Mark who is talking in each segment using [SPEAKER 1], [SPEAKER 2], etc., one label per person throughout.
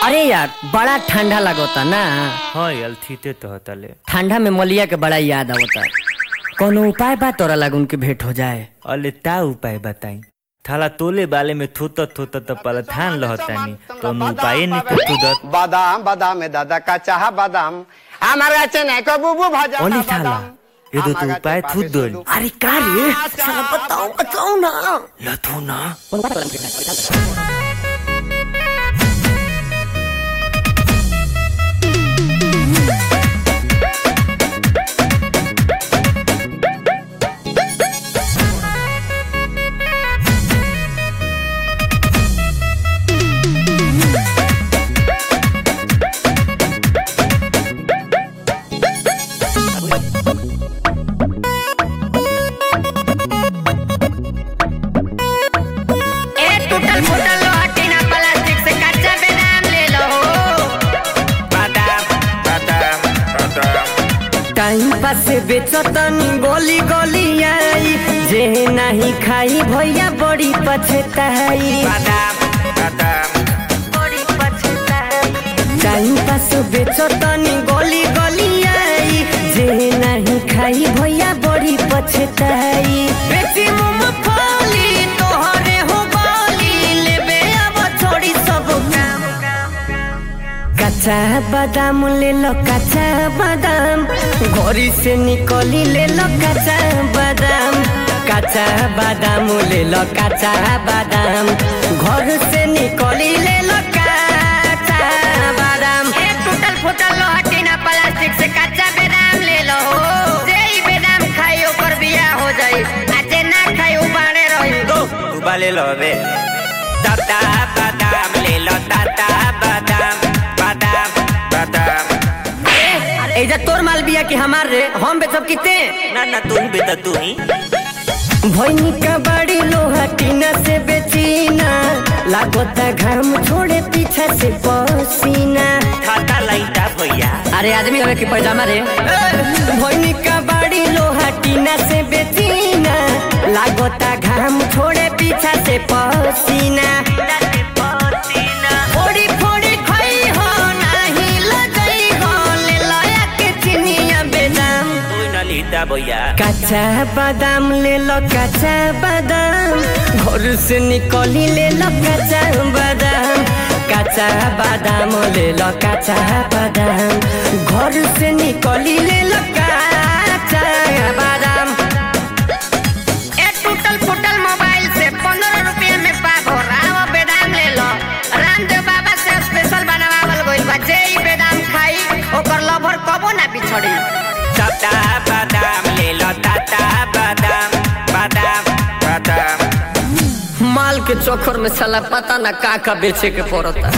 [SPEAKER 1] अरे यार बड़ा ठंडा लगता ना
[SPEAKER 2] हाँ यार थीते तो हतले
[SPEAKER 1] ठंडा में मलिया के बड़ा याद आवता कोनो उपाय बा तोरा लागून के भेंट हो जाए
[SPEAKER 2] अले ता उपाय बताई थाला तोले बाले में थोत थोत त पलथान लहतानी तो उपाय नहीं तो तुदत
[SPEAKER 3] बादाम बादाम में दादा का चाह बादाम আমার কাছে নাই কো বুবু ভাজা
[SPEAKER 2] ओली थाला ये तो तू उपाय थूत दोल
[SPEAKER 1] अरे का रे साला बताओ बताओ ना
[SPEAKER 2] लथू ना
[SPEAKER 4] ए टूटल फूटल लोहा टीना प्लास्टिक से कच्चा बेदाम ले लो
[SPEAKER 1] टाइम पास बेचतनी गोली गोली आई जे नहीं खाई भैया बड़ी पछताई बड़ी पछताई टाइम पास बेचतनी गोली गोली आई जे नहीं खाई भैया बड़ी पछताई बेची मूंगफली तोहरे हो बाली लेबे अब छोड़ी सब काम कच्चा बादाम ले लो कच्चा बादाम घोरी से निकली ले लो कच्चा बादाम कच्चा बादाम ले लो कच्चा बादाम घर से निकली ले लो कच्चा बादाम
[SPEAKER 4] ए टूटल फूटल लोहा टीना प्लास्टिक से कच्चा बेदाम ले लो जे ई बेदाम खाई ओकर बियाह हो जाई आ जे ना खाई उ बाणे रही
[SPEAKER 2] तो उबा ले लो बे ताता बादाम ले लो ताता बादाम बादाम बादाम
[SPEAKER 1] एजा तोर माल बिया कि हमार रे हम बेचब किते
[SPEAKER 2] ना ना तू ही बेटा तू ही
[SPEAKER 1] भैनी का बड़ी लोहा टीना से बेचीना लागोता घाम छोड़े पीछे से पसीना
[SPEAKER 2] खाता लाइटा भैया
[SPEAKER 1] अरे आदमी हवे कि पैजामा रे भैनी का बड़ी लोहा टीना से बेचीना लागोता घाम छोड़े पीछा से पसीना फोड़ी फोड़ी खाई हो नाही लगई हो ले लाया के चिनिया बेदाम
[SPEAKER 2] तू ना लीता भैया
[SPEAKER 1] कच्चा बादाम ले लो कच्चा बादाम घर से निकली ले लो कच्चा बादाम कच्चा बादाम ले लो कच्चा बादाम घर से निकली ले लो कच्चा बादाम
[SPEAKER 4] ए टूटल फूटल मोबाइल से पंद्रह रुपया में पाक हो रहा बेदाम ले लो रामदेव बाबा से स्पेशल बनावल गइल बा जे ई बेदाम खाई ओकर लभर कबो ना बिछड़ी
[SPEAKER 2] ताता बादाम ले लो ताता बादाम बादाम बादाम
[SPEAKER 1] माल के चोखर में साला पता ना का का बेचे के पड़ता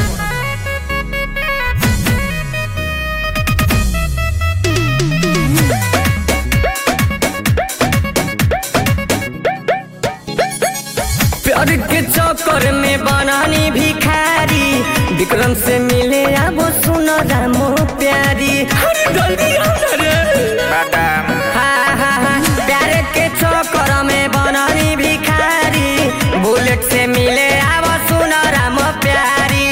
[SPEAKER 1] प्यार के चक्कर में बनानी भिखारी विक्रम से मिले अब सुनो रामो प्यारी अरे जल्दी आओ ना रे
[SPEAKER 2] बादाम
[SPEAKER 1] हाँ, हाँ, हाँ, प्यार के चक्कर में बनानी भिखारी बुलेट से मिले आव सुन राम प्यारी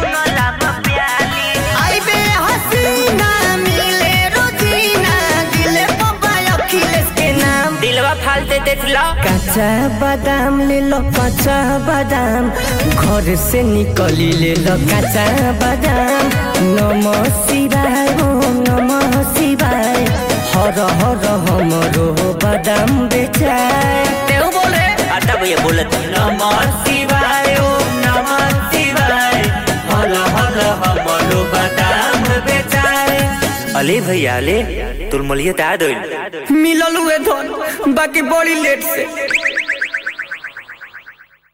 [SPEAKER 1] आइबे हसीना मिले रोजीना दिले पप्पा अखिलेश के नाम
[SPEAKER 2] दिलवा फालते देख लो
[SPEAKER 1] कच्चा बादाम ले लो कच्चा बादाम घर से निकली ले लो कच्चा बादाम नमो शिवाय ओम नमो शिवाय हर हर हमरो बादाम बेचाय तेऊ बोले
[SPEAKER 2] आता भैया बोलत नमः शिवाय ओम नमः शिवाय हल हल हमलो बादाम बेचाए अले भैया अले तुल मलिया ता दोल
[SPEAKER 1] मिलल हुए धन बाकी बड़ी लेट से